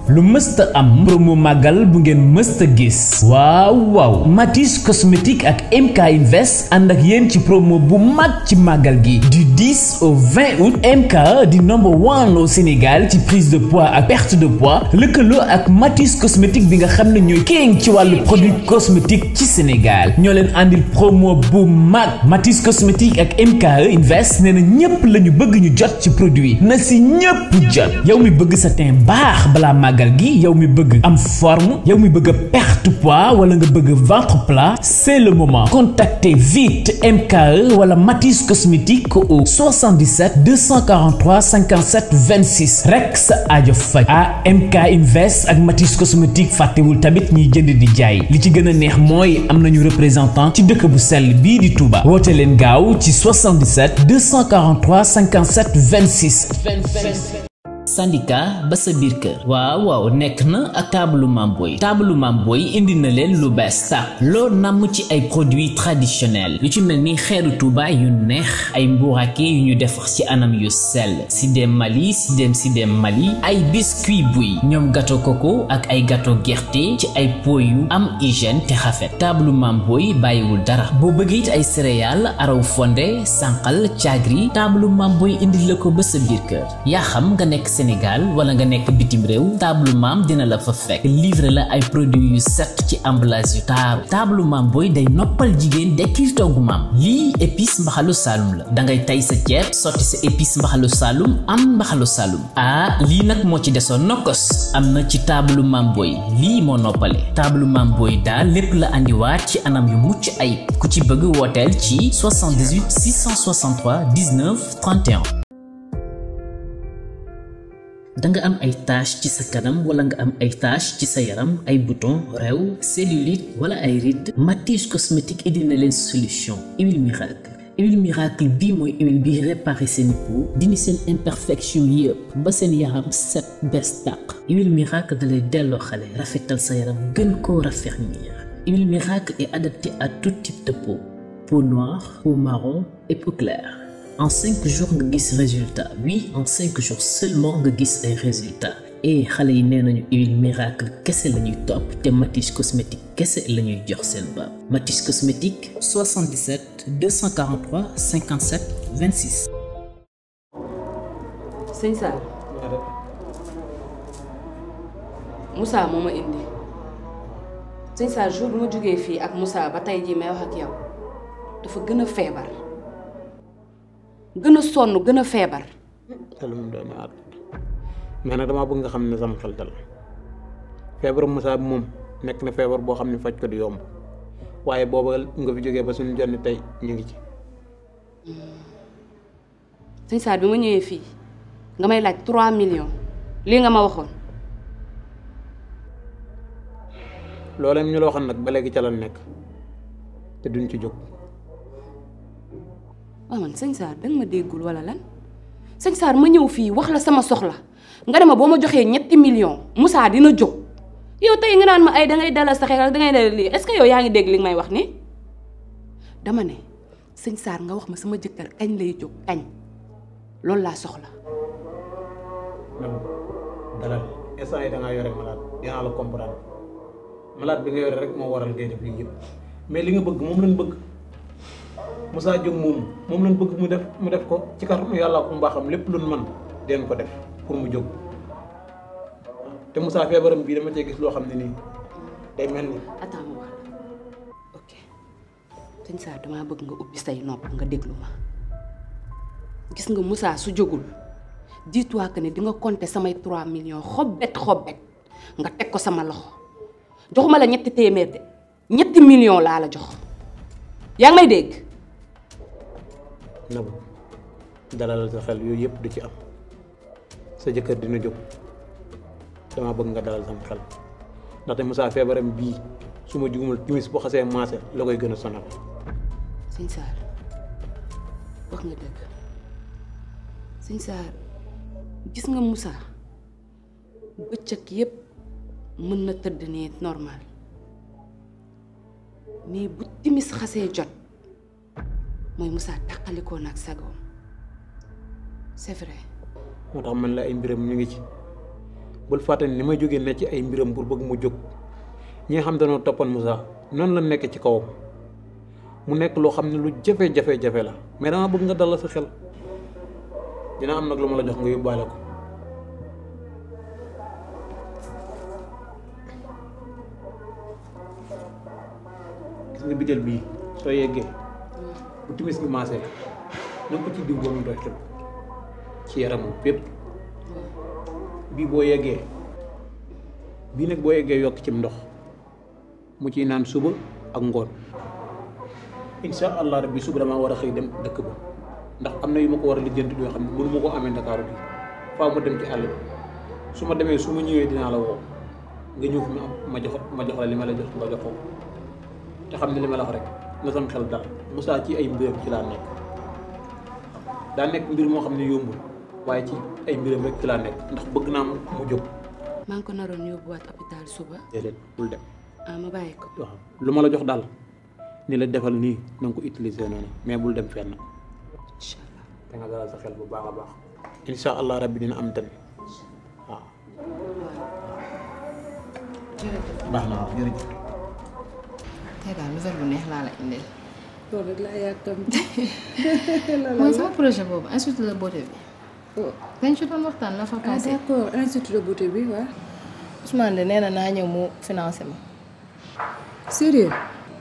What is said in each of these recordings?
lu mësta am promo màggal bu ngeen mësta gis waaw waaw Matisse cosmétique ak MK Invest ànd ak yéen ci promo bu mag ci màggal gi du 10 au 20 août MK di number one au Sénégal ci prise de poids ak perte de poids lëkkaloo ak Matisse cosmétique bi nga xam ne ñooy king ci wàllu produit cosmétique ci Sénégal ñoo leen àndil promo bu mag Matisse cosmétique ak MK Invest nee na ñépp la ñu bëgg ñu jot ci produit na si ñépp jot yow mi bëgg sa teint baax balaa màggal gi yow mi bëgg am forme yow mi bëgg a perte poids wala nga bëgg ventre plat c'est le moment contactez vite MKE wala Matisse cosmétique au 77 243 57 26 rek sa aajo faj ah MK Invest ak Matisse cosmétique fàttewul tamit ñiy jënd di jaay li ci gën a neex mooy am nañu représentant ci dëkk bu sell bii di Touba woote leen gaaw ci 77 243 57 26. syndicat ba sa biir kër waaw waaw nekk na ak taabalu Mamboy taabalu Mamboy indi na leen lu bees tàq loo namm ci ay produits traditionnels yu ci mel ni xeeru Touba yu neex ay mbuurake yu ñu defar ci anam yu sell sidem Mali sidem sidem Mali ay biscuit buy ñoom gâteau coco ak ay gâteau gerte ci ay pot yu am hygiène te xafet taabalu Mamboy bàyyiwul dara boo bëgg it ay céréales araw fonde sànqal caagri taabalu Mamboy indi la ko ba sa biir kër yaa xam nga nekk Sénégal wala nga nekk bitim réew table maam dina la fa fekk livre la ay produits yu set ci emballage yu taaru table maam booy day noppal jigéen dekkil toggu maam lii épice mbaxalu saalum la da ngay tay sa ceeb sotti sa épice mbaxalu saalum am mbaxalu saalum ah lii nag moo ci desoon nokkos am na ci table maam booy lii moo noppale table maam booy daal lépp la andiwaat ci anam yu mucc ayib ku ci bëgg wooteel ci 78 663 19 31 danga am ay tache ci sa kanam wala nga am ay tache ci sa yaram ay bouton rew cellulite wala ay rides Matisse cosmétique indi na leen solution huile miracle huile miracle bii mooy huile bi réparé seen peau dindi seen imperfection yëpp ba seen yaram set bees tàq huile miracle da lay delloo xale rafetal sa yaram gën koo raffermir huile miracle est adaptée à tout type de peau peau noire peau marron et peau claire en cinq jours nga gis résultat oui en cinq jours seulement nga gis ay résultat et xale yi nee nañu huile miracle kese la ñuy topp te Matisse cosmétique kese la ñuy jox seen baab Matisse cosmétique 77 243 57 26. sëñ Saar Moussa moo ma indi sëñ Saar jour bu ma jógee fii ak Moussa ba tey jii may wax ak yow dafa gën a feebar. gën a sonn gën a feebar. te lu mu doon aat mais nag damaa bëgg nga xam ne sama xel dal feebaru Moussa bi moom nekk na feebar boo xam ne faj ko di yomb waaye booba nga fi jógee ba suñu jonni tey ñu ngi ci. sëñ Saar bi ma ñëwee fii nga may laaj 3 millions lii nga ma waxoon. loolee ñu la waxoon nag ba léegi ca la nekk te duñ ci jóg. waaw man sëñ Saar danga ma déggul wala lan sëñ Saar ma ñëw fii wax la sama soxla nga ne ma boo ma joxee ñetti millions Moussa dina jóg yow tey nga naan ma ay dangay dalal sa xel dangay dalal lii est-ce que yow yaa ngi dégg li nga may wax ni dama ne sëñ Saar nga wax ma sama jëkkër kañ lay jóg kañ loolu laa soxla. man dalal instant yi da ngaa yore malade dinaa la comprendre malade bi nga yore rek moo waral ngay def lii yëpp mais li nga bëgg moom lañ bëgg. Moussa jóg moom moom lañ bëgg mu def mu def ko ci kàttanu yàlla ko mbaaxam lépp luñ mën den ko def pour mu jóg te Moussa feebaram bii dama cee gis loo xam ne nii day mel ni. attends ma wax ok sëñ Saar damaa bëgg nga ubbi say nopp nga déglu ma gis nga Moussa su jógul dis-toi que ne di nga compter samay 3 millions xobbet xobbet nga teg ko sama loxo joxuma la ñetti téeméer de ñetti millions laa la jox yaa ngi may dégg. Nabou dalalal sa xel yooyu yëpp du ci am sa jëkkër dina jóg dama bëgg nga dalal sama xel ndaxte Moussa feebaram bii su ma jugumul timis bu xasee maase la koy gën a sonal. sëñ Saar wax nga dëgg sëñ Saar gis nga Moussa bëccëg yépp mën na tëdd nii normal mais bu timis xasee jot mooy Moussa tàqalikoo nag sagoom c'est vrai moo tax man la ay mbiram ñu ngi ci bul fàtte ni may jógee ne ci ay mbiram pour bëgg mu jóg ñi nga xam dañoo toppoon Moussa noonu la nekk ci kawam mu nekk loo xam ne lu jafe-jafe-jafe la mais dama bëgg nga dalal sa xel dina am nag lu ma la jox nga yóbbaale ko gis nga bitel bii soo yeggee bu timis gi maasee na ko ci diw ba mu doy xel ci yaramam fépp bii boo yeggee bii nag boo yeggee yokk cim ndox mu ciy naan suba ak ngoon insha allah rabbi suba damaa war a xëy dem dëkk ba ndax am na yu ma ko war a lijjanti yoo xam ne mënu ma ko amee Ndakaaru bi faaw ma dem ci àll bi su ma demee su ma ñëwee dinaa la woo nga ñëw fi ma ma jox ma jox la li ma la jox nga jox ko te xam ne li ma la wax rek na sam xel dal Moussa ci ay mbiram ci laa nekk daa nekk mbir moo xam ne yombul waaye ci ay mbiram rek ci laa nekk ndax bëgg naa mu jóg maa ngi ko naroon yóbbuwaat hôpital suba déedéet bul dem ah ma bàyyi ko waaw lu ma la jox daal ni la defal nii na nga ko utiliser noonu mais bul dem fenn incha allah da nga dalal sa xel bu baax a baax insha allah rabbi dina am tamit waaw jërëjëf baax na waaw jërëjëf tey daal nouvelle bu neex laa la indil. loolu rek laa yàkkamti. mooy sama projet boobu institut de beauté bi. oh dañ ci doon waxtaan la fa ah passé. d'accord institut de beauté bi waa. Ousmane de nee na naa ñëw mu financé ma. sérieux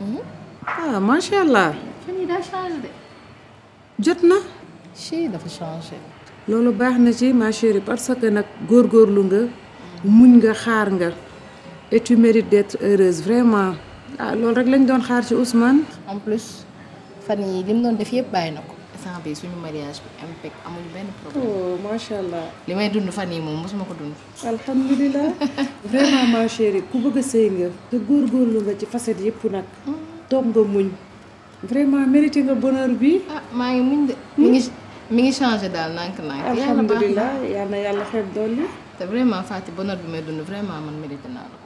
ah macha allah fan yii daa changé de. jot na. chi dafa changé. loolu baax na ci ma chérie parce que nag góorgóorlu nga muñ nga xaar nga et tu mérites d'être heureuse vraiment ah loolu rek lañ doon xaar ci Ousmane. en plus fan yii li mu doon def yëpp bàyyi na ko. instant bi suñu mariage bi impec amuñu benn problème. oh macha allah. li may dund fan yii moom mosuma ko dund. alhamdulilah vraiment ma chérie ku bëgg a sëy nga te góorgóorlu nga ci facette yëpp nag toog nga muñ vraiment mérité nga bonheur bi ah maa ngi muñ de. mi ngi mi ngi changé daal nànk-nànk. yàlla baax na alhamdulilah yal na yàlla xeeb dolli te vraiment Faty bonheur bi may dund vraiment man mérité naa la ko.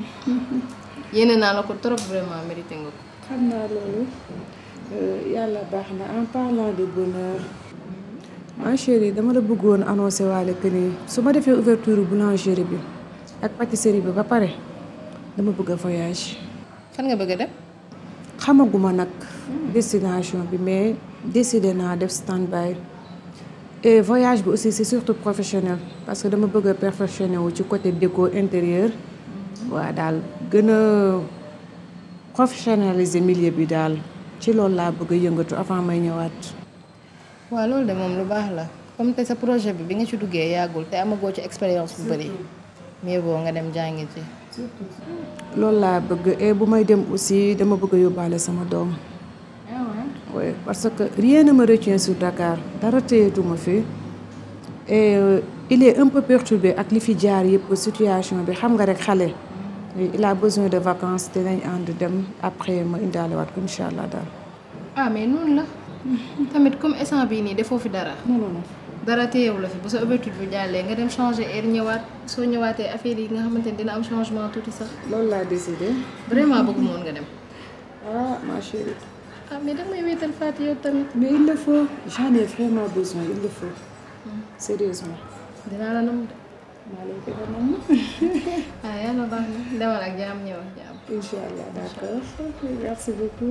yéene naa la ko trop vraiment mérité nga ko. xam naa loolu euh, yàlla baax na en parlant de bonheur ma chérie dama la bëggoon annoncé waale que ni su ma defee ouverture boulangerie bi ak pâtisserie bi ba pare dama bëgg a voyage fan nga bëgg a dem. xamaguma nag destination bi mais décidé naa def stand-by et voyage bi aussi c'est surtout professionnel parce que dama bëgg a perfectionné wu ci côté déco intérieur waa daal gën a professionnaliser milieu bi daal ci loolu laa bëgg a yëngatu avant may ñëwaat. waaw loolu de moom lu baax la comme te sa projet bi bi nga ci duggee yàggul te amagoo ci expérience bu bëri mieux vaut nga dem jàngi ci. loolu laa bëgg et bu may dem aussi dama bëgg a yóbbaale sama doom. oui parce que rien ne me retient sur Dakar dara téyetuma fi et euh, il est un peu perturbé ak li fi jaar yëpp situation bi xam nga rek xale il a besoin de vacances dinañ ànd dem après ma indaale waat ko incha allah daal. ah mais noonu la tamit comme instant bii nii defoo fi dara. non non non dara téyewu la fi bu sa ouverture bi jàllee nga dem changer air ñëwaat soo ñëwaatee affaire yi nga xamante ni dina am changement tuuti sax loolu laa décidé. vraiment bëgg moon nga dem. ah ma chérie. ah mais danga may wéetal Faty yow tamit. mais il le faut j'en ai vraiment besoin il le faut sérieusement. dinaa la nam de. maa lay gën a nam ah yàlla baax na demal ak jaam ñëw ak jaam. incha allah d'accord merci beaucoup.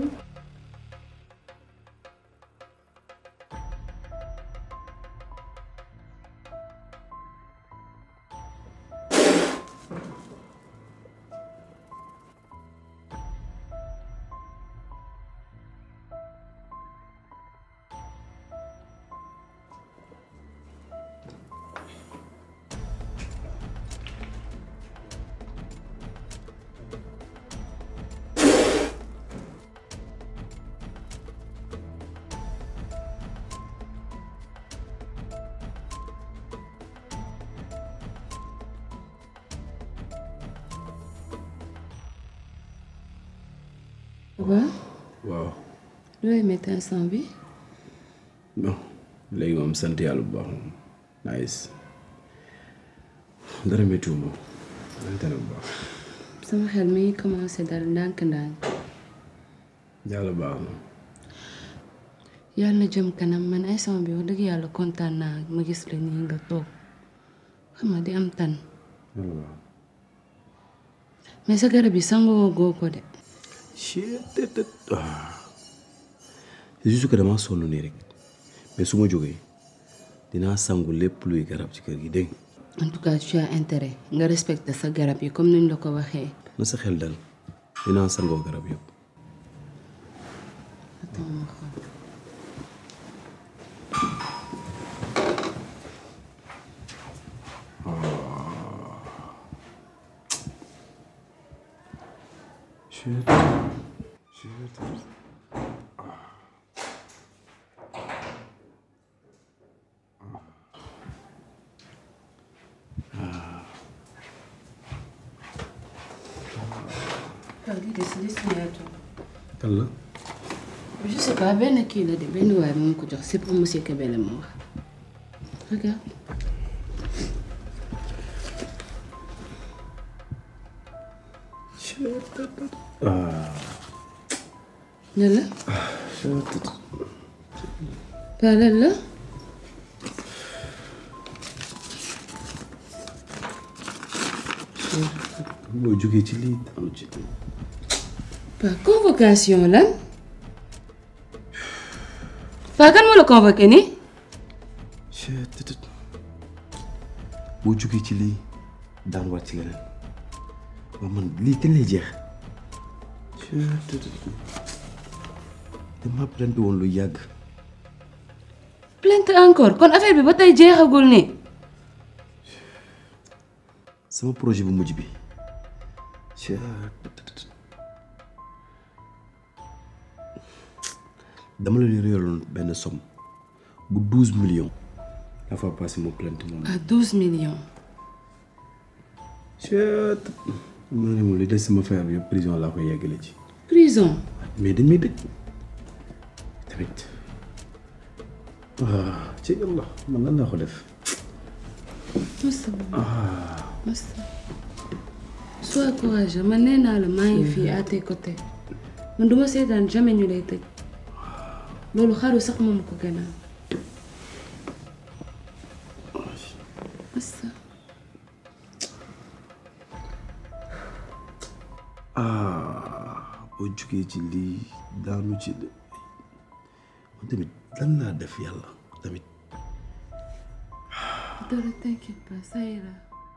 waaw waaw looy métti instant bi bon léegi moom sant yàlla bu baax moom nice dara méttiwuma sant na bu baax sama xel mi ngi commencé dal ndànk-ndànk yàlla baax na yàlla na jëm kanam man instant bi wax dëgg yàlla kontaan naa ma gis la nii nga toog xam nga di am tan mais sa garab yi sangoo goo ko de c'est juste que dama sonn nii rek mais su ma jógee dinaa sangu lépp luy garab ci kër gi dégg en tout cas tu as intérêt nga respecter sa garab yi comme niñ la ko waxee na sa xel dal dinaa sangoo garab yëpp waaw lii de si destination kan la je sais pas benn kii la de benn waay moom ko jox c'est pour monsieur Kébélé ma wax regarde lan la pas lan la boo jógee ci lii daanu ci lii pas convocation lan pas kan moo la convoqué nii boo jógee ci lii daan waat ci leneen waaw man lii kañ lay jeex dama plainte woon lu yàgg plainte encore kon affaire bi ba tey jeexagul nii sama projet bu mujj bi dama la réeraloon benn somme bu douze millions la fois passé ma plainte moom à douze millions chet ma ne moom li des sama feebar bi yëpp prison laa koy yeggale ci prison mais dañ may dëj tamit ah ci yàlla man lan laa ko def masa masa sois courageux man nee naa la maa ngi fii à tes côtés man duma seetaan jamais ñu lay tëj loolu xaru sax moom ko gënal masa ah boo jugee ci lii daanu ci de man tamit lan laa def yàlla tamit dara t'inquiète pas ça ira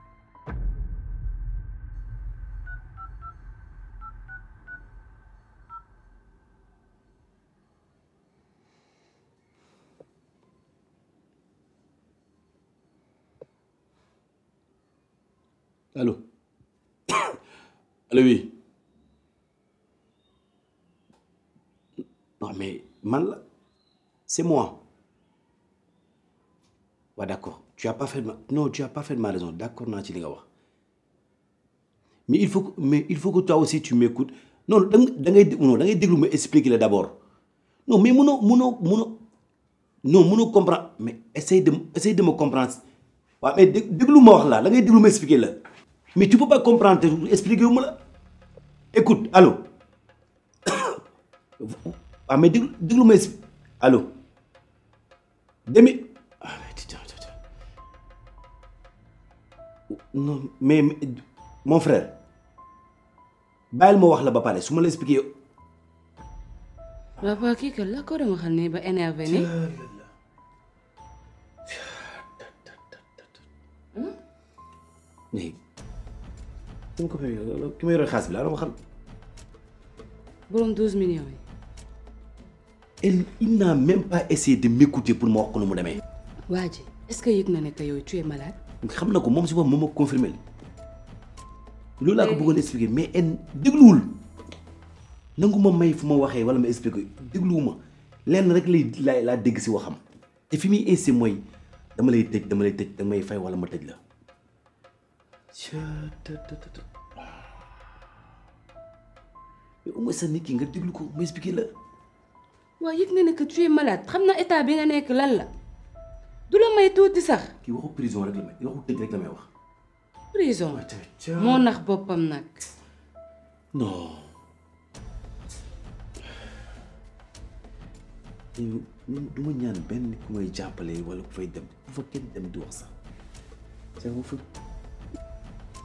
Allô Allô oui Non mais man la c'est moi waaw d'accord tu as parfaitement non tu as parfaitement raison d'accord naa ci li nga wax mais il faut que mais il faut que toi aussi tu m'écoutes non da nga da ngay non da ngay déglu ma expliquer la d'abord non mais mënoo mënoo mënoo non mënoo comprendre mais essaye de essaye de me comprendre waaw mais dé déglu ma wax la da ngay déglu ma expliquer la mais tu peux pas comprendre te expliquer wu ma la écoute allô waaw mais déglu déglu ma expliquer allô demi ah mais putain putain non mais mais, mon frère bàyyil ma wax la ba pare su ma la expliquer waaw waa kii kat la ko doon waxal ne ba énervé ni mais ki ma ko fay ki ma yore xaalis bi laa doon waxal borom 12 millions yi elle il n'a même pas essayé de m'écouter pour ma wax ko nu mu demee waa ji est-ce que yëg na ne que yow tu es malade xam na ko moom si boppam moom ma confirmé li loolu laa ko bëggoon expliquer mais en dégluwul nangu ma may fu ma waxee wala ma expliquer dégluwuma lenn rek lay laa laa dégg si waxam te fi muy insisté mooy dama lay tëj dama lay tëj danga may fay wala ma tëj la mais au moins sa nit ki nga déglu ko ma expliquer la waa yëg na ne que tu es malade xam na état bi nga nekk lan la du la may tuuti sax kii waxu prison rek la may waxu tëj rek la may wax prison waaye tamit moo nax boppam nag non du ma ñaan benn ku may jàppale wala ku fay dem bu fa kenn dem di wax sax c'est fa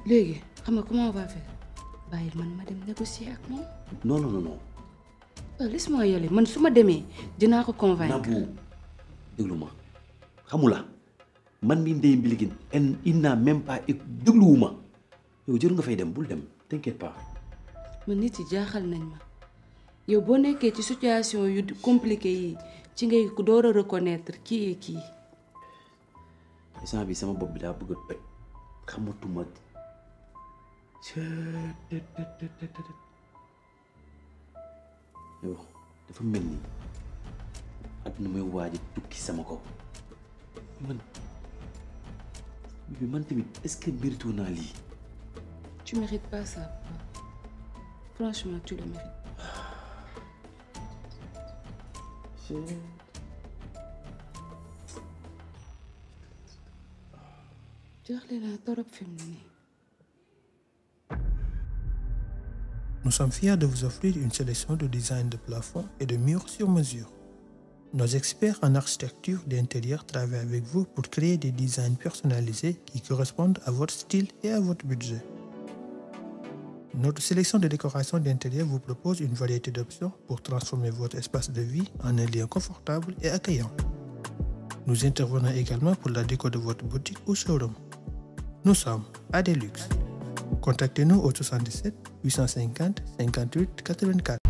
léegi xam nga comment on va faire bàyyil man ma dem négocier ak moom non non non non waaw laisse-moi y aller man su ma demee dinaa ko convaincre Nabou déglu ma xamula man mi ndey mbiligin en il n'a même pas éc- dégluwuma yow jëru nga fay dem bul dem t'inquiète pas man nit yi jaaxal nañ ma yow boo nekkee ci situation yu compliqué yi ci ngay ku door a reconnaître kii et kii instant bi sama bopp bi daa bëgg a toj xamatuma yow dafa mel ni àdduna may waaj a tukki sama kaw man bi man tamit est-ce que mérite naa lii tu mérites pas ça papa. franchement tu le mérites jaaxle naa torop fi mu ne nii Nous sommes fiers de vous offrir une sélection de designs de plafond et de murs sur mesure. Nos experts en architecture d'intérieur travaillent avec vous pour créer des designs personnalisés qui correspondent à votre style et à votre budget. Notre sélection de décoration d'intérieur vous propose une variété d'options pour transformer votre espace de vie en un lieu confortable et accueillant. Nous intervenons également pour la déco de votre boutique ou showroom. Nous sommes à Deluxe. Contactez-nous au 77 850 58 84